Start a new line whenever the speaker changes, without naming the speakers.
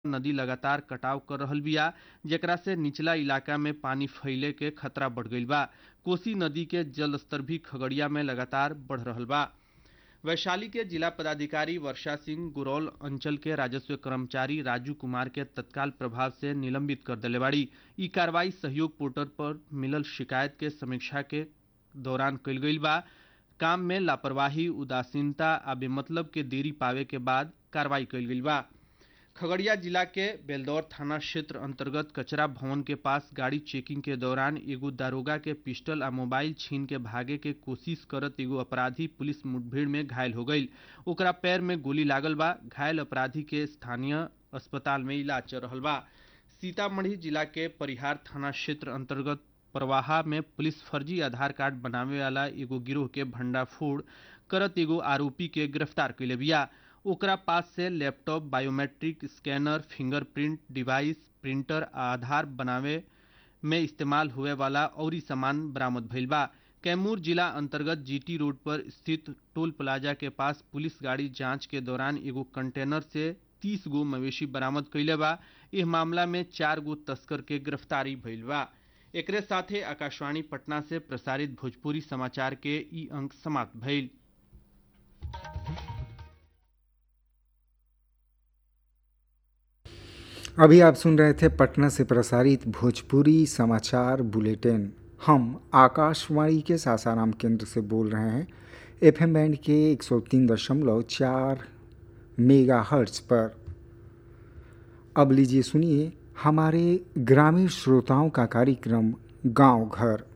नदी लगातार कटाव कर रहल बिया जेकरा से निचला इलाका में पानी फैले के खतरा बढ़ गईल बा कोसी नदी के जलस्तर भी खगड़िया में लगातार बढ़ रहल बा वैशाली के जिला पदाधिकारी वर्षा सिंह गुरौल अंचल के राजस्व कर्मचारी राजू कुमार के तत्काल प्रभाव से निलंबित कर दिले बाड़ी ई कार्रवाई सहयोग पोर्टल पर मिलल शिकायत के समीक्षा के दौरान कईल गईल बा काम में लापरवाही उदासीनता आ बेमतलब के देरी पावे के बाद कार्रवाई कईल गईल बा खगड़िया जिला के बेलदौर थाना क्षेत्र अंतर्गत कचरा भवन के पास गाड़ी चेकिंग के दौरान एगो दारोगा के पिस्टल आ मोबाइल छीन के भागे के कोशिश करत एगो अपराधी पुलिस मुठभेड़ में घायल हो गईल ओकरा पैर में गोली लागल बा घायल अपराधी के स्थानीय अस्पताल में इलाज चल रहल बा सीतामढ़ी जिला के परिहार थाना क्षेत्र अंतर्गत परवाहा में पुलिस फर्जी आधार कार्ड बनावे वाला एगो गिरोह के भंडाफोड़ करत एगो आरोपी के गिरफ्तार कैले बिया ओकरा पास से laptop biometric scanner fingerprint device printer आ आधार बनावे में इस्तेमाल हुए वाला औरी सामान बरामद भइल बा कैमूर जिला अंतर्गत जीटी रोड पर स्थित टोल प्लाजा के पास पुलिस गाड़ी जांच के दौरान एगो कंटेनर से तीस गो मवेशी बरामद कैले बा इस मामला में चार गो तस्कर के गिरफ्तारी भइल बा एकरे साथे आकाशवाणी पटना से प्रसारित भोजपुरी समाचार के ई अंक समाप्त भइल
अभी आप सुन रहे थे पटना से प्रसारित भोजपुरी समाचार बुलेटिन हम आकाशवाणी के सासाराम केंद्र से बोल रहे हैं एफएम बैंड के 103.4 मेगा हर्ट्ज पर अब लीजिए सुनिए हमारे ग्रामीण श्रोताओं का कार्यक्रम गांव घर